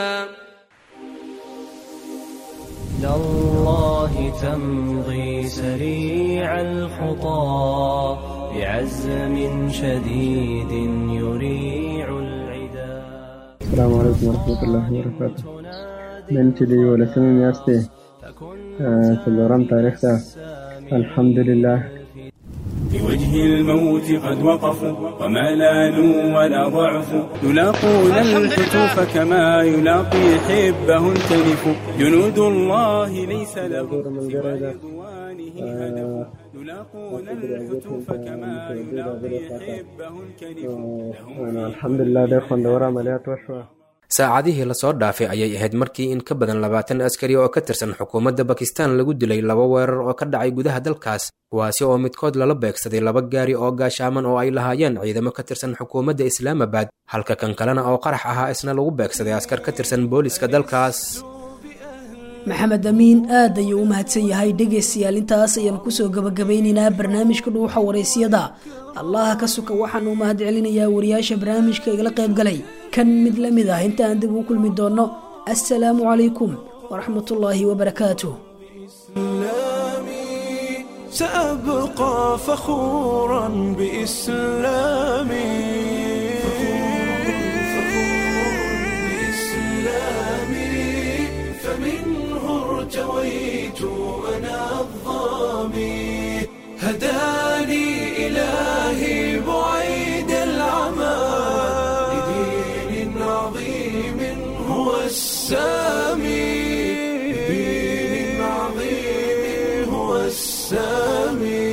إلى الله تمضي سريع الخطى بعزم شديد يريع العدا السلام عليكم ورحمة الله وبركاته بنتي ولا سمي ياستي سلوران تاريختا الحمد لله بوجه الموت قد وقفوا وما لانوا ولا ضعفوا يلاقون الحتوف كما يلاقي حبه التلف جنود الله ليس لهم سوى رضوانه هدف يلاقون الحتوف كما يلاقي حبه الكلف الحمد لله ده خوندورة عمليات وشوة saacadihii lasoo dhaafay ayay ahayd markii in ka badan labaatan askari oo ka tirsan xukuumadda bakistan lagu dilay laba weerar oo ka dhacay gudaha dalkaas kuwaasi oo midkood lala beegsaday laba gaari oo gaashaaman oo ay lahaayeen ciidamo ka tirsan xukuumadda islaamabad halka kan kalena oo qarax ahaa isna lagu beegsaday askar ka tirsan booliska dalkaas maxamed amiin aad ayuu u mahadsan yahay dhegaystayaal intaas ayaan kusoo gabagabaynaynaa barnaamijka dhuuxa wareysiyada allaha ka suka waxaan u mahad celinayaa wariyaasha barnaamijka igala qayb galay kan mid la mid ah inta aan dib u kulmi doonno assalaamu calaykum waraxmatullaahi wabarakaatuh سأبقى فخورا بإسلامي فمنه ارتويت أنا الظامي هداني إلهي بعيد العمى لدين عظيم هو السامي لدين عظيم هو السامي